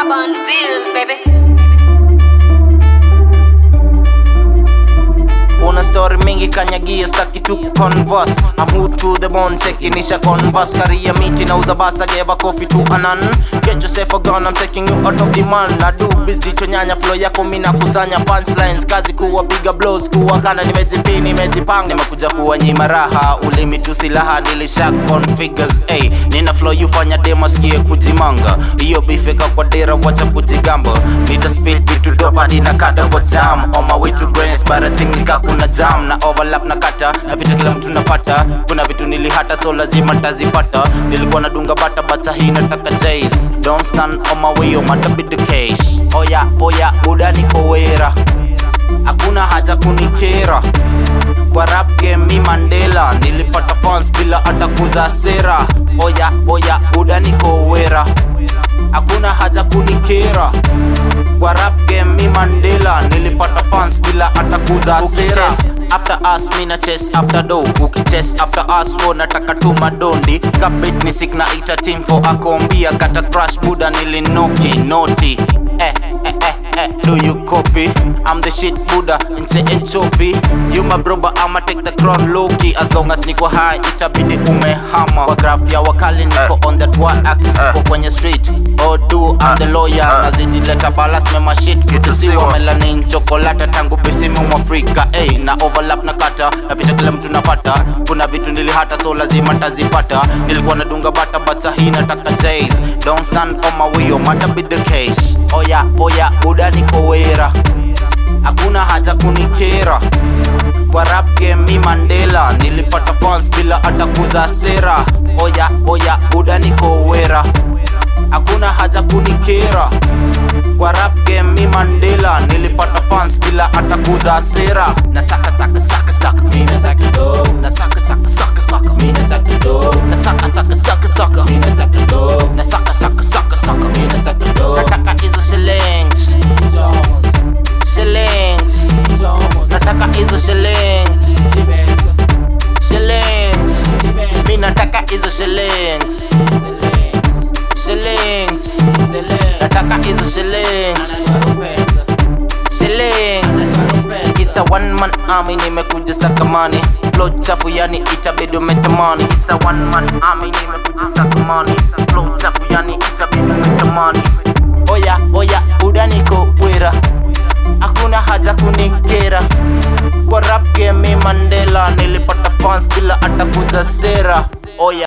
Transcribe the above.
Urbanville, baby. una story mingi kanyagia staki tu converse I'm hood to the bone chekinisha converse Karia miti na uza basa geva coffee to anan Get yourself a gun I'm taking you out of demand Na do biz jicho nyanya flow yako mina kusanya punchlines Kazi kuwapiga blows kuwa kana nimejipini nimejipanga Nimekuja kuwa nyima raha ulimi tu silaha nilisha configures Ay, nina flow you fanya demo skie kujimanga Iyo bifeka kwa dera wacha kujigamba Nita speed vitu dopa hadi na kada kwa jam On my way to greatness but I think nika kuna jam Na overlap na kata napita kila mtu napata Kuna vitu nilihata so lazima ntazipata Nilikuwa nadunga bata bata hii nataka chase Don't stand on my way or mata be the case Oya oya buda niko wera Hakuna haja kunikera kwa rap game mi Mandela nilipata fans bila hata kuza sera oya oya buda niko wera hakuna haja kunikera kwa rap game mi Mandela nilipata fans bila hata kuza sera after us mi na chase after do ukichase after us wo nataka tu madondi kabit ni sick na ita team for akombia kata crash buda nilinoki noti eh eh eh eh do you copy I'm the shit buda nche enchopi you my bro but I'ma take the crown low key as long as niko high itabidi umehama kwa graph ya wakali niko on that y axis kwa kwenye street oh do I'm the lawyer nazidi leta balance mema shit kitusiwa melanin chocolate tangu bisimu mwafrika hey, na overlap na kata napita kila mtu napata kuna vitu nilihata so lazima ntazipata nilikuwa nadunga bata but sahi nataka chase don't stand on my way or mata be the case oya oya buda niko wera hakuna haja kunikera kwa rap game mi Mandela nilipata fans bila hata kuza sera oya oya buda niko wera hakuna haja kunikera kwa rap game mi Mandela nilipata fans bila hata kuza sera na saka saka saka saka mina saka do na saka saka saka saka mina saka do na saka saka saka saka mina saka do na saka saka saka saka mina saka do nataka hizo shillings shillings nataka hizo shillings shillings mi nataka hizo shillings shillings nataka hizo shillings shillings It's a one man army nimekuja sakamani flow chafu yani itabidi umetamani It's a one man army nimekuja sakamani flow chafu yani itabidi umetamani Oya oya buda niko wera hakuna haja kunikera kwa rap game mi Mandela nilipata fans bila hata kuza sera oya